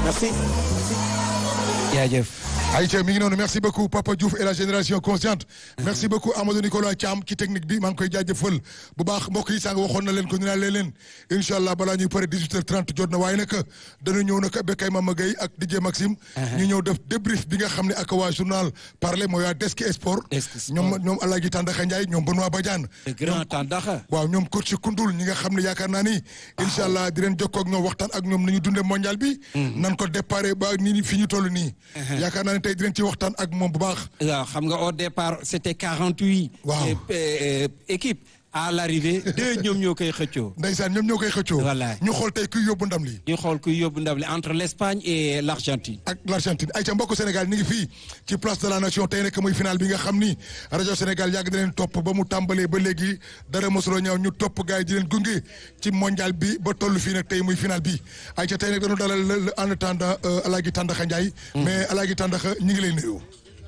merci. jaajëf. Aïcha mi ngi noonu merci beaucoup Papa Diouf et la génération consciente merci beaucoup Amadou Nicolas Thiam ci technique bi maa ngi koy jaajëfal bu baax mbokk yi sànq waxoon na leen ko ñu naan leen incha allah balaa ñuy pare 18h30 jot na waaye nag dana ñëw nag Bekay Mama Gueye ak DJ Maxime. ñu ñëw def débrief bi nga xam ne ak waa journal parler mooy waa Desk Sport. Desk Sport ñoom ñoom Alaaji Tàndaxa Ndiaye ñoom Benoît Badiane. le grand Tàndaxa. waaw ñoom coach Koundoul ñi nga xam ne yaakaar naa ni. incha allah di leen jokkoo ak ñoom waxtaan ak ñoom ni ñu dundee mondial bi. nan ko déparé ba ni fi ñu toll nii. yaakaar naa ne tey di leen ci waxtaan ak moom bu baax. waaw xam nga au départ c'était 48. Waaw. équipe à l'arrivée deux ñoom ñoo koy xëccoo. Ndeysaan ñoom ñoo koy xëccoo. Wallaay. ñu xool tey kuy yóbbu ndam li ñu xool kuy yóbbu ndam li entre l'Espagne et l'Argentine. ak l'Argentine ay ca mbokku Sénégal ñu ngi fii ci place de la nation tey nekk muy final bi nga xam ni rajo Sénégal yàgg na leen topp ba mu tàmbalee ba léegi dara mosuloo ñëw ñu topp gars yi di leen gunge ci mondial bi ba toll fii nag tey muy final bi ay ca tey nag dañu dalal le en attendant Alaaji Tàndaxa Ndiaye. mais Alaaji Tàndaxa ñu ngi lay nuyu.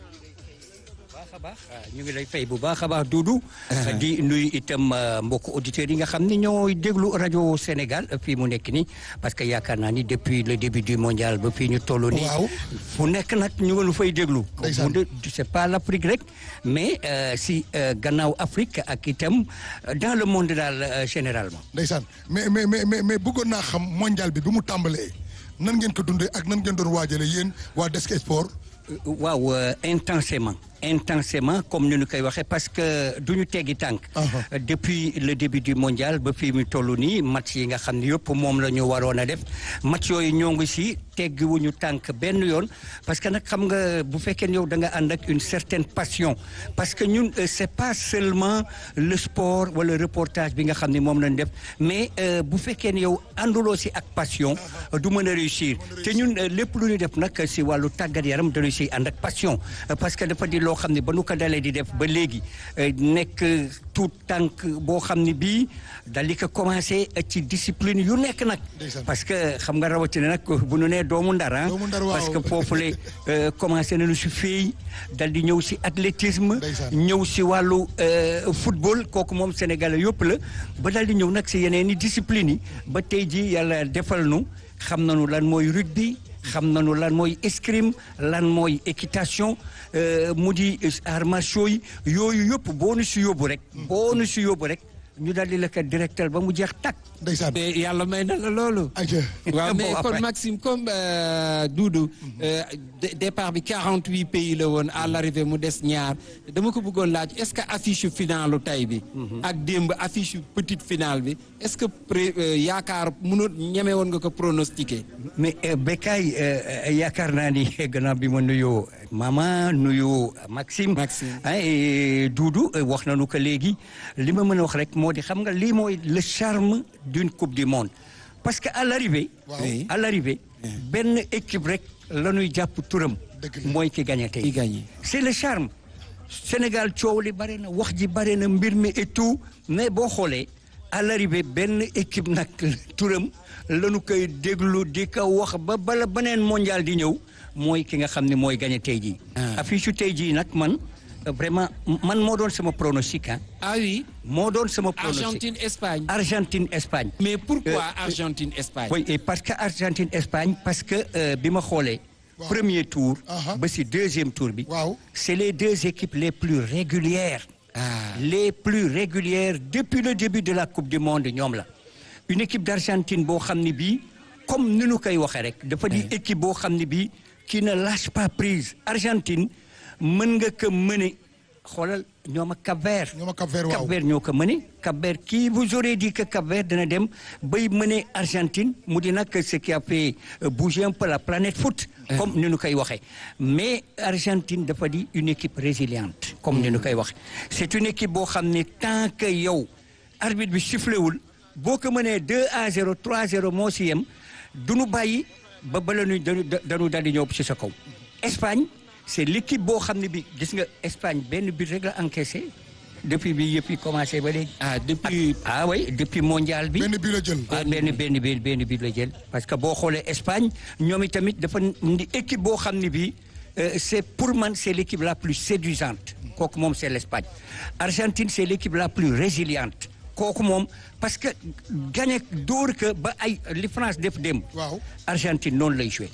baax a baax ñu ngi lay fay bu baax a baax Doudou di nuyu itam mbokku auditeurs yi nga xam ni ñooy déglu rajo Sénégal fii mu nekk nii parce que yaakaar naa ni depuis le début du mondial ba fii ñu toll nii Waaw. fu nekk nag ñu ngi lu fay déglu Ndeysaan. mu de c'est pas l'Afrique rek mais euh, si euh, gannaaw Afrique ak itam euh, dans le monde daal euh, généralement Ndeysaan mais mais mais mais mais bëggoon naa xam mondial bi bi mu tàmbalee nan ngeen ko dundee ak nan ngeen doon waajale yéen waa Desk Sport. waaw euh, intensément intensément comme ni ñu koy waxee parce que du ñu teggi tànk Uh-huh. depuis le début du mondial ba fii mu toll nii match yi nga xam ne yëpp moom la ñu waroon a def match yooyu ñoo ngi si teggiwuñu tànk benn yoon parce que nag xam nga bu fekkee ne yow da nga ànd ak une certaine passion parce que ñun euh, c'est pas seulement le sport wala reportage bi nga xam ne moom lañ def mais euh, bu fekkee ne yow ànduloo si ak passion du mën a réussir te ñun euh, lépp lu ñu def nag si wàllu tàggat yaram dañu si ànd ak passion euh, parce que dafa di loo xam ne ba nu ko dalee di def ba léegi euh, nekk tout tànk boo xam ne bii dal di ko commencé ci discipline yu nekk nag Ndeysaan. parce que xam nga rawatina nag bu nu nee doomu ndar ah Doomu Ndar, waaw. parce que foofu le euh, commencé nañu si féey dal di ñëw si athlétisme Ndeysaan. ñëw si wàllu euh, football kooku moom sénégalais yëpp la ba dal di ñëw nag si yeneen i discipline yi ba tey ji yàlla defal nu xam nañu lan mooy rugby xam nañu lan mooy escrime lan mooy équitation euh, mu di arts martiaux yi yooyu yëpp boo nu si yóbbu rek boo nu si yóbbu rek ñu dal di la ko directeur ba mu jeex takk Ndeysaan mais yàlla may na la loolu. ay ca waaw mais Bon, kon après. Maxime comme euh, Doudou euh, dé- départ bi 48 pays la woon à l'arrivée mu des ñaar dama ko bëggoon laaj est-ce que affiche finalu tay bi. ak démb affiche petite finale bi est-ce que pré euh, yaakaar mënoon ñeme woon nga ko pronostiquer. mais euh, Bekay euh, yaakaar naa ni gannaaw bi ma nuyoo mama nuyoo Maxime. Maxime. ah et Doudou euh, wax nañu ko léegi li ma mën a wax rek moo di xam nga lii mooy le charme d'une coupe du monde parce que à l'arrivée Waaw. Oui. à l'arrivée benn équipe rek la ñuy jàpp turam. Dëgg la. mooy ki gagné tey. Ki gagné. c'est le charme Sénégal coow li bare na wax ji bare na mbir mi et tout mais boo xoolee à l'arrivée benn équipe nag turam lañu koy déglu di ko wax ba bala beneen mondial di ñëw mooy ki nga xam ne mooy gagné tey jii. Ah. affiche tey jii nag man euh, vraiment man moo doon sama pronostic ah ah oui moo doon sama pronostic Argentine Espagne. Argentine Espagne. mais pourquoi Euh, Argentine Espagne. oui et parce que Argentine Espagne parce que euh, bi ma xoolee. Waaw. premier tour. Aha. ba si deuxième tour bi. Waaw. c'est les deux équipes les plus régulières. Ah. les plus régulières depuis le début de la coupe du monde ñoom la. une équipe d'Argentine boo xam ne bii comme ni ñu koy waxee rek. dafa di équipe boo xam ne bii qui ne lâche pas prise. Argentine mën nga ko mëne xoolal ñoom ak Cap-Vert. ñoom ak Cap-Vert waaw. Cap-Vert ñoo ko mëne Cap-Vert qui vous aurait dit que Cap-Vert dana dem bay mëne Argentine mu di nag ce qui a fait euh, bouger un peu la planète foot. comme ni ñu koy waxee mais Argentine dafa di une équipe résiliente. comme ni ñu koy waxee c'est une équipe boo xam ne tant que yow arbitre bi sifflé wul boo ko mënee 2 à 0 3 0 moo si yem du nu bàyyi ba bala ñu dañu dañu dal di ñëw ci sa kaw. Espagne c'est l'équipe boo xam ne bi gis nga Espagne benn but rek la encaissé depuis bi yëpp yi commencé ba léegi. ah depuis. ah oui depuis mondial bi. benn bi la jël. ah benn benn benn benn bi la jël parce que boo xoolee Espagne ñoom itamit dafa ndi équipe boo xam ne bii euh, c'est pour man c'est l'équipe la plus séduisante kooku moom c'est l'Espagne Argentine c'est l'équipe la plus résiliente kooku moom parce que gagné dóor que ba ay li France def démb waaw Argentine noonu lay joué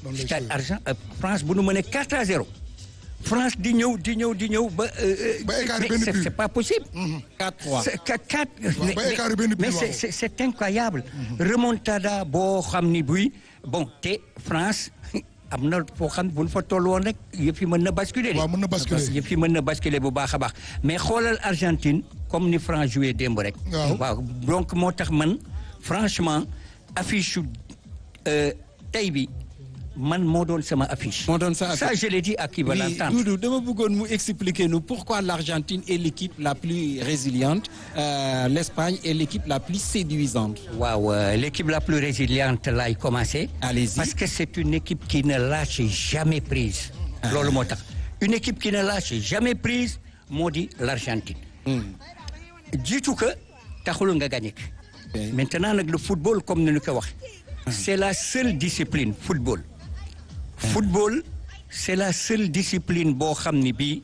Noonu lay stade joué. argent euh, France bu nu mënee 4 à 0 France di ñëw di ñëw di ñëw ba. euh, euh, Ba écart mais benn c'est but. c'est pas possible. 4-3 C'est quatre- quatre- mais- ba mais- écart benn but, mais waaw. c'est- c'est c'est incroyable. remontada boo xam ni buy bon te France am na foo xam bu ñu fa toll woon rek yëf yi mën na basculer. de. waaw mën na basculer. yëf yi mën na basculer bu baax a baax mais xoolal Argentine comme ni France joué démb rek. Waaw. donc moo tax man franchement affiche su euh, tey bi man moo doon sama affiche. moo doon sa ça je l'ai dit à qui va Oui, l'entendre. Doudou dama bëggoon mu expliquer nous pourquoi l'Argentine est l'équipe la plus résiliente euh, l'Espagne est l'équipe la plus séduisante waaw euh, l'équipe la plus résiliente laay commencer. Allez-y. parce que c'est une équipe qui ne lâche jamais prise. loolu moo tax une équipe qui ne lâche jamais prise moo di l'Argentine. jiitu que taxul nga gagné. Ok. maintenant nag le football comme ni ñu ko wax. c'est la seule discipline football. football c'est la seule discipline boo xam ni bii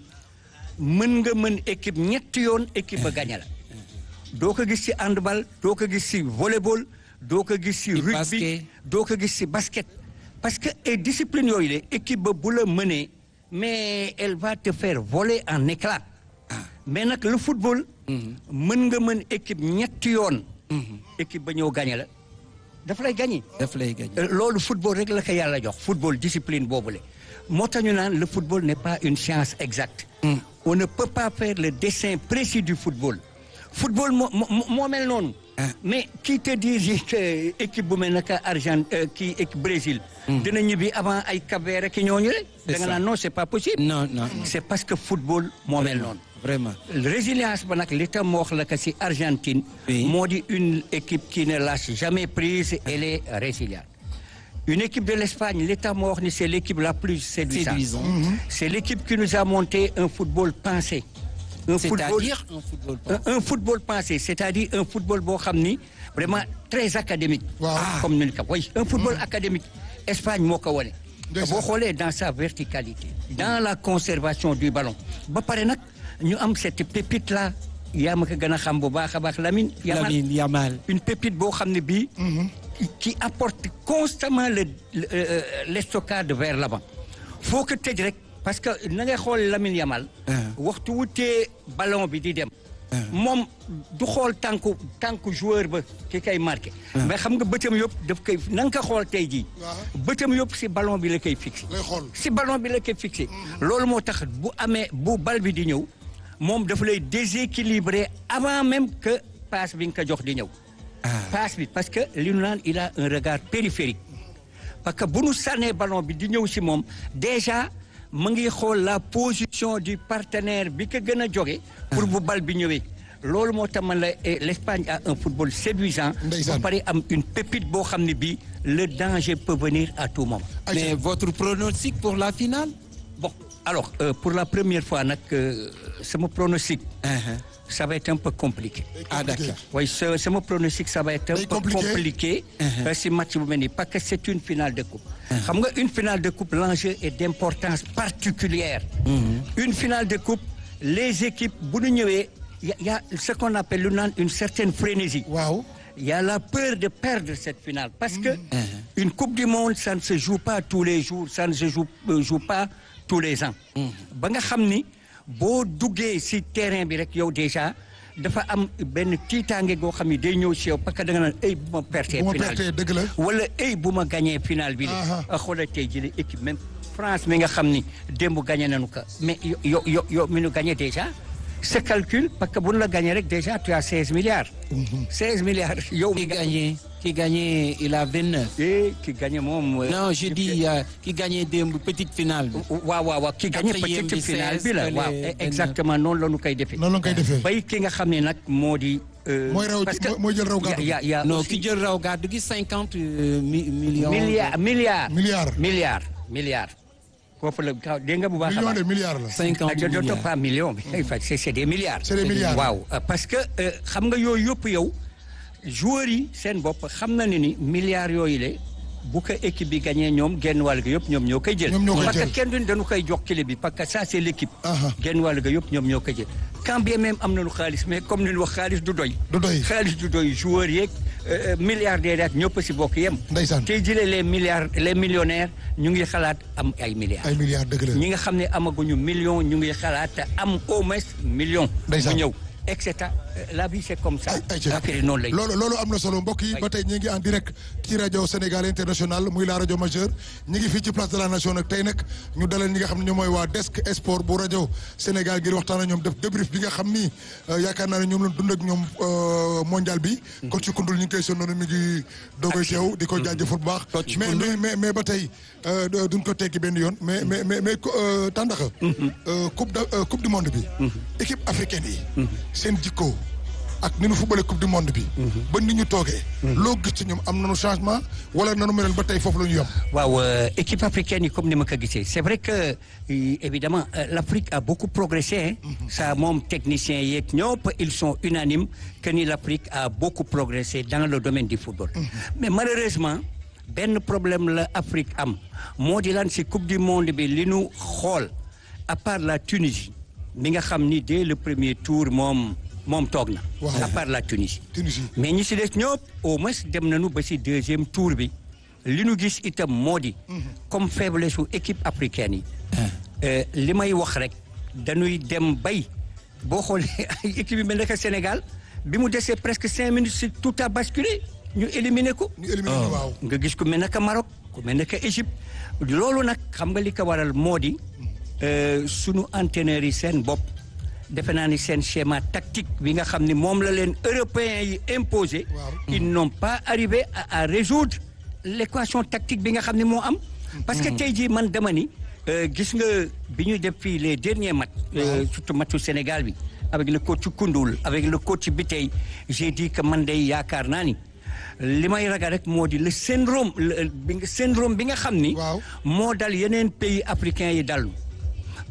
mën nga mën équipe ñetti yoon équipe ba gagné la. doo ko gis ci handball doo ko gis ci volleyball doo ko gis ci rugby basket. doo ko gis ci basket. parce que et discipline yooyu la équipe ba bu la mënee mais elle va te faire voler en éclat. mais nag le football. mën nga mën équipe ñetti yoon. équipe ba ñëw gagné la dafa lay gagné. daf lay gagné Euh, loolu football rek la ko yàlla jox football discipline boobule moo tax ñu naan le football n'est pas une science exacte. on ne peut pas faire le dessin précis du football. football moo moo moo mel noonu. mais qui te dit que équipe bu mel ne que Argent euh, kii équipe Brésil. dina ñibbi avant ay Cap-Vert ak ñooñu rek. C'est da nga ça. naan non c'est pas possible. non non c'est parce que football moo mel noonu. vraiment résilience ba nag li tam moo wax la que si Argentine. Oui. moo di une équipe qui ne lâche jamais prise elle est résiliente. une équipe de l'Espagne li tam moo wax ni c'est l'équipe la plus séduisante. Séduisante. c'est l'équipe qui nous a monté un football pensé. un c'est-à-dire un football un, un football pensé c'est-à-dire un football boo xam ni vraiment très académique. Waaw. Ah, comme ni ñu ko oui un football académique Espagne moo ko wane. Ndeysaan. boo xoolee dans sa verticalité. dans la conservation du ballon. ba pare nag ñu am cette pépite là yaa ma ko gën a xam bu baax a baax Lamine. Yamal. Lamine Yamal une pépite boo xam ne bii. qui- qui apporte constamment le le euh, l'estocade vers l'avant. foo ko tëj rek parce que na ngay xool Lamine Yamal. waxtu wutee ballon bi di dem. moom du xool tànku tànku joueur ba ki kay marqué. mais xam nga bëtam yëpp daf koy na nga ko xool tey jii. bëtam yëpp si ballon bi la koy fixé. lay xool si ballon bi la koy fixé. loolu moo tax bu amee bu bal bi di ñëw moom dafa lay déséquilibrer avant même que passe bi nga ko jox di ñëw. passe bi parce que li ñu naan il a un regard périphérique. parce que bu nu sànnee ballon bi di ñëw si moom déjà mu ngi xool la position du partenaire bi ko gën a jóge pour bu bal bi ñëwee. loolu moo tax man la eh, l'Espagne a un football séduisant. Ndeysaan. ba pare am une pépite boo xam ne bii le danger peut venir à tout moment. mais votre pronostic pour la finale Bon, alors, euh, pour la première fois, nag, euh, sama pronostic, Uh-huh. ça va être un peu compliqué. ah d'accord Oui, ce, sama pronostic, ça va être un Day peu compliqué. compliqué Uh-huh. euh, si match bu mel nii parce que c'est une finale de coupe. xam nga une finale de coupe l'enjeu est d'importance particulière. Une finale de coupe, les équipes bu ñu ñëwee y a, y a ce qu'on appelle lu naan une certaine frénésie. waaw Il y a la peur de perdre cette finale parce que une Coupe du Monde, ça ne se joue pas tous les jours, ça ne se joue, euh, joue pas tous les ans. ba nga xam ni boo duggee ci terrain bi rek yow déjà dafa am benn tiitaange goo xam ni day ñëw ci yow parce que da nga naan ay bu ma pertee bu ma finale pertee dëgg la wala ay bu ma gagné finale bi Aha. de xoolal tey jii équipe même France mi nga xam ni démb gagné nañu ko mais yo yo yo yo mi nu gagné déjà ce calcul parce que bu nu la gagné rek déjà tu as 16 milliards. 16 milliards yow. qui gagné qui gagné il a 29 eh ki gagné moom. euh, non je dis euh, qui gagné démb petite finale bi waaw waaw waaw ki gagné Quatrième petite bi finale 16, bi la fële waaw benn- exactement noonu la ñu koy defee. noonu la nga koy defee bay ki nga xam ne nag moo di. euh, Mooy raw- parce que mooy- mooy jël raw gàddu. y a- y a non aussi ki jël raw gàddu gi cinquante millions milliard milliard. milliard milliard milliard. foofu la kaw dégg nga bu baax a million baax. de milliards la cinquante ah, je ne milliards pas million bi. c'est c'est des milliards. c'est des milliards waaw euh, parce que euh, xam nga yooyu yëpp yow joueurs yi seen bopp xam na ne ni milliards yooyu le bu ko équipe bi gagné ñoom genn wàll ga yëpp ñoom ñoo koy jël. Ñoom ñoo koy parce jël. que kenn duñ dañu koy jox clé bi parce que ça c'est l'équipe. Aha. genn wàll ga yëpp ñoom ñoo koy jël. quand bien même am nañu xaalis mais comme ni ñu wax xaalis du doy. du doy xaalis du doy joueurs yeeg euh, milliardaires ak ñëpp si bokk yem. Ndeysaan. tey jëlee les milliards les millionnaires ñu ngi xalaat am ay milliards. ay milliards dëgg la ñi nga xam ne amaguñu million ñu ngi xalaat am au moins million. Ndeysaan. mu ñëw et cetera la vie c'est comme ça. ay ay ci affaire yi noonu lay. loolu loolu am na solo mbokk yi Oui. ba tey ñu ngi en direct ci rajo Sénégal international muy la rajo majeure ñu ngi fii ci place de la nation nag tey nag ñu dalal ñi nga xam ne ñoom mooy waa desk sport bu rajo Sénégal ngir waxtaan ak ñoom def débrief bi nga xam ni euh, yaakaar naa ne ñoom lañ dund ak ñoom euh, mondial bi. coach Koundoul ñu ngi koy sonnoon mi ngi dogoy teew di ko jaajëfal bu baax. Coach mais mais mais mais ba tey euh, duñ ko tekki benn yoon mais mais mais mais euh, Tandakha. euh, coupe da- euh, coupe du monde bi. équipe africaine yi. seen jikko. ak ni nu footballé coupe du monde bi. ba ni ñu toogee. loo gis ci ñoom am nañu changement wala nanu meloon ba tey foofu la ñu yem. waaw euh, équipe africaine yi comme ni ma ko gisee c'est vrai que euh, évidemment euh, l'Afrique a beaucoup progressé hein. ça moom techniciens yeeg ñëpp ils sont unanimes que ni l'Afrique a beaucoup progressé dans le domaine du football mais malheureusement benn problème la Afrique am moo di lan si coupe du monde bi li nu xool à part la Tunisie mi nga xam ni dès le premier tour moom moom toog na Waaw. à part la Tunisie Tunisie. mais ñi si des ñëpp au moins dem nañu ba si deuxième tour bi li nu gis itam moo di comme faiblesse su équipe africaine yi euh, li may wax rek dañuy dem bay boo xoolee ay équipe yi mel ne que Sénégal bi mu desee presque cinq minutes si tout a basculé ñu éliminé ko ñu éliminé ñu waaw. nga gis ku mel ne que Maroc ku mel ne que Égypte loolu nag xam nga li ko waral moo di euh, sunu entraîneurs yi seen bopp defe naa ni seen schéma tactique bi nga xam ni moom la leen européens yi imposé Waaw. ils n'ont pas arrivé à, à résoudre l'équation tactique bi nga xam ni moo am parce que tey jii man dama ni euh, gis nga bi ñu def fii les derniers matchs euh, surtout matchu Sénégal bi avec le coach Koundoul avec le coach Biteye j'ai dit que man day yaakaar naa ni li may ragal rek moo di le syndrome le bi nga syndrome bi nga xam ni Waaw. moo dal yeneen pays africains yi dal